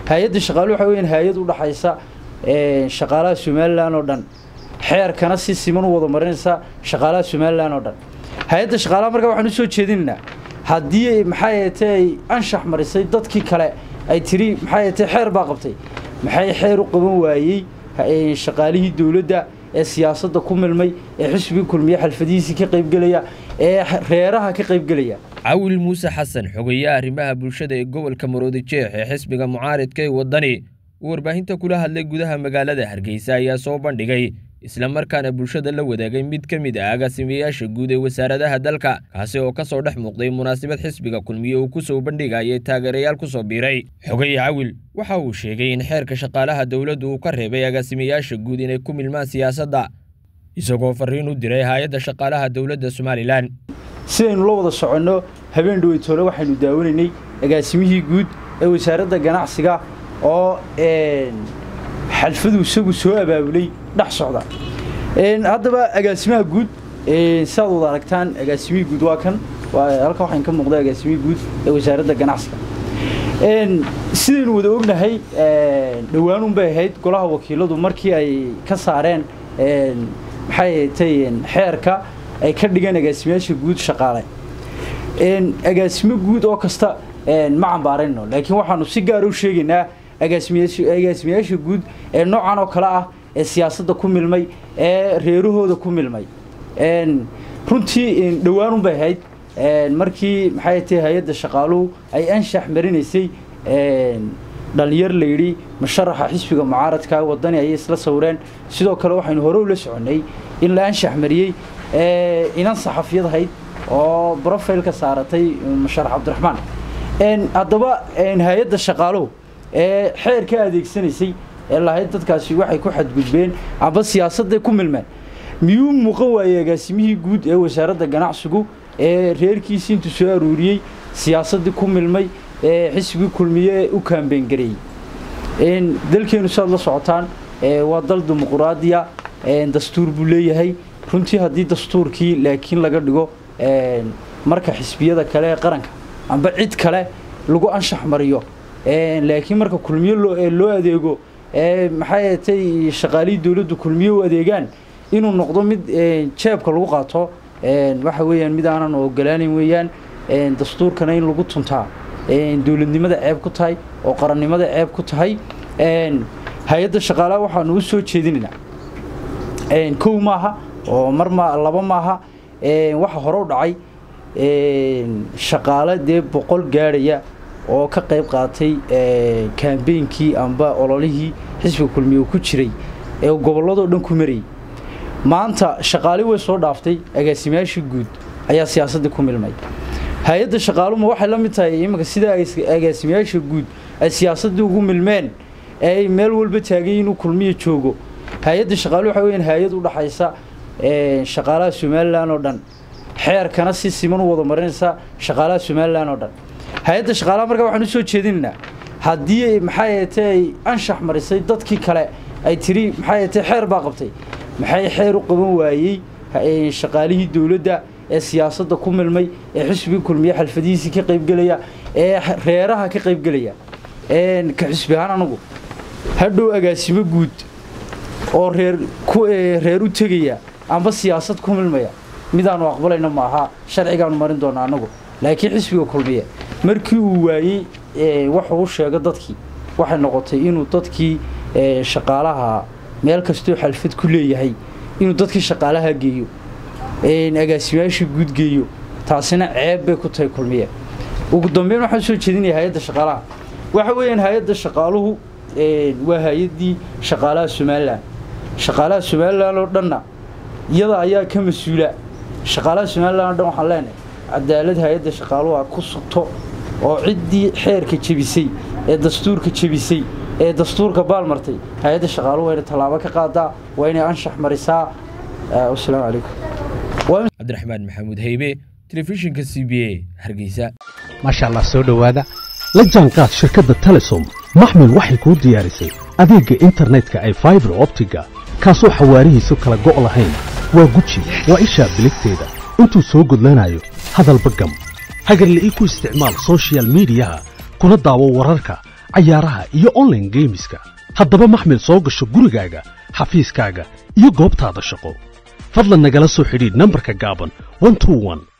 hay-adda shaqaaluhu waxa weeyaan hay-ad u dhaxaysa shaqaalaha somalilan oo dhan xeerkana si siman u wada marinaysa shaqaalaha somalilan oo dhan hay-adda shaqaalaha markaa waxaan usoo jeedinaynaa haddii maxay ahatee ay anshax marisay dadkii kale ay tiri maxay ahatee xeer baa qabtay maxay xeer u qaban waayey shaqaalihii dowladda ee siyaasadda ku milmay ee xisbiga kulmiye xalfadihiisii ka qaybgelaya ee reeraha ka qaybgelaya cawil muuse xasan xogeeyaha arrimaha bulshada ee gobolka maroodi jeex ee xisbiga mucaaridka ee waddani uu warbaahinta kula hadlay gudaha magaalada hargeysa ayaa soo bandhigay islamarkaana bulshada la wadaagay mid ka mid ah agaasimayaasha guud ee wasaaradaha dalka kaasi oo ka soo dhex muuqday munaasabad xisbiga kulmiye uu ku soo bandhigayay taageerayaal ku soo biiray xogeye cawil waxa uu sheegay in xeerka shaqaalaha dowladdu uu ka reebay agaasimayaasha guud inay ku milmaan siyaasadda isagoo farriin u diray hay-adda shaqaalaha dowladda somalilan sidaynu la wada soconno habeen dhaweytoole waxaynu daawanaynay agaasimihii guud ee wasaaradda ganacsiga oo xalfadu isagu soo abaabulay dhex socda haddaba agaasimaha guud sidaad wada aragtaan agaasimihii guud waa kan halkan waxaan ka muuqda agaasimihii guud ee wasaaradda ganacsiga sidaynu wada ognahay dhowaanun bay ahayd golaha wakiiladu markii ay ka saareen maxay ahatay xeerka ay ka dhigeen agaasimayaasha guud shaqaale agaasimo guud oo kasta ma cambaarayno laakiin waxaanu si gaara u sheegaynaa agaasimayaasha guud ee noocan oo kale ah ee siyaasadda ku milmay ee reerahooda ku milmay runtii dhowaanun bay ahayd markii maxay tahay hay-adda shaqaaluhu ay anshax marinaysay dhalinyar la yidhi musharaxa xisbiga mucaaradka waddani ayay isla sawireen sidoo kale waxaynu hore ula soconnay in la anshax mariyey inan saxafiyad ahayd oo brofailka saaratay musharax cabdiraxmaan haddaba hay-adda shaqaaluhu ee xeer ka adeegsanaysay ee lahayd dadkaasi waxay ku xadgudbeen amba siyaasadday ku milmeen miyuu muuqan waayey agaasimihii guud ee wasaaradda ganacsigu ee reerkiisii intuu soo aruuriyey siyaasaddii ku milmay ee xisbigii kulmiye u kaambeyn gareeyey dalkeenu siaad la socotaan waa dal dimuquraadiya dastuur buu leeyahay runtii haddii dastuurkii laakiin laga dhigo marka xisbiyada kale ee qaranka amba cid kale lagu anshax mariyo laakiin marka kulmiye loo adeego maxay ahatay shaqaalihii dowladdu kulmiye u adeegaan inuu noqdo mid jeebka lagu qaato waxa weeyaan mid aanan ogolaanan weeyaan dastuurkana in lagu tuntaa dowladnimada ceeb ku tahay oo qarannimada ceeb ku tahay hay-adda shaqaalaha waxaanu u soo jeedinaynaa kow maaha oo mar ma laba maaha waxa hore u dhacay shaqaale dee boqol gaadhaya oo ka qayb qaatay kambeynkii amba ololihii xisbiga kulmiye ku jiray ee gobolladoo dhan ku marayay maanta shaqaali way soo dhaaftay agaasimayaashii guud ayaa siyaasaddii ku milmay hay-adda shaqaaluma waxay la mid tahay iminka sida agaasimayaasha guud ay siyaasaddii ugu milmeen ee ay meel walba taagay inuu kulmiya joogo hay-adda shaqaalu waxa weyaan hay-ad u dhaxaysa shaqaalaha somalilan oo dhan xeerkana si siman u wada marinaysa shaqaalaha somalilan oo dhan hay-adda shaqaalaha markaa waxaan usoo jeedinaynaa haddii maxay ahatee ay anshax marisay dadkii kale ay tiri maxay ahatee xeer baa qabtay maxay xeer u qaban waayey shaqaalihii dowladda ee siyaasadda ku milmay ee xisbiga kulmiye xalfadihiisii ka qaybgelaya ee reeraha ka qaybgelaya ka xisbi ahaan anagu hadhow agaasimo guud oo reer reer u tegaya amba siyaasad ku milmaya midaanu aqbalayno maaha sharcigaanu marin doona anagu laakiin xisbiga kulmiye markii uu waayey wuxuu u sheego dadkii waxay noqotay inuu dadkii shaqaalaha meel kastoo xalfad ku leeyahay inuu dadkii shaqaalaha geeyo agaasimayaashii guud geeyo taasina ceeb bay ku tahay kulmiye ugu dambeyn waxaan soo jeedinaya hay-adda shaqaalaha waxa weeyaan hay-adda shaqaaluhu waa hay-addii shaqaalaha somalilan shaqaalaha somalilan oo dhanna iyada ayaa ka mas-uula shaqaalaha somalilan oo dhan waxaan leenahay cadaalad hay-adda shaqaaluhu a ku sugto oo ciddii xeerka jebisay ee dastuurka jebisay ee dastuurka baalmartay hay-adda shaqaaluhu waa inay tallaabo ka qaadaa waa inay anshax marisaa wasalaamu calaykum cabdiraxmaan maxamuud haybe telefishinka c b a hargeysa maasha allah soo dhowaada la jaanqaad shirkadda telesom maxmil waxay kuu diyaarisay adeegga internetka ay faibar optiga kaasoo xawaarihiisu kala go' lahayn waa guji waa ishaa biligteeda intuu soo gudlanayo hadalba gam hagarla ii ku isticmaal soshiyal miidiyaha kuna daawo wararka cayaaraha iyo online geemiska haddaba maxmil soo gasho gurigaaga xafiiskaaga iyo goobtaada shaqo fadlan nagala soo xidhiidh nambarka gaaban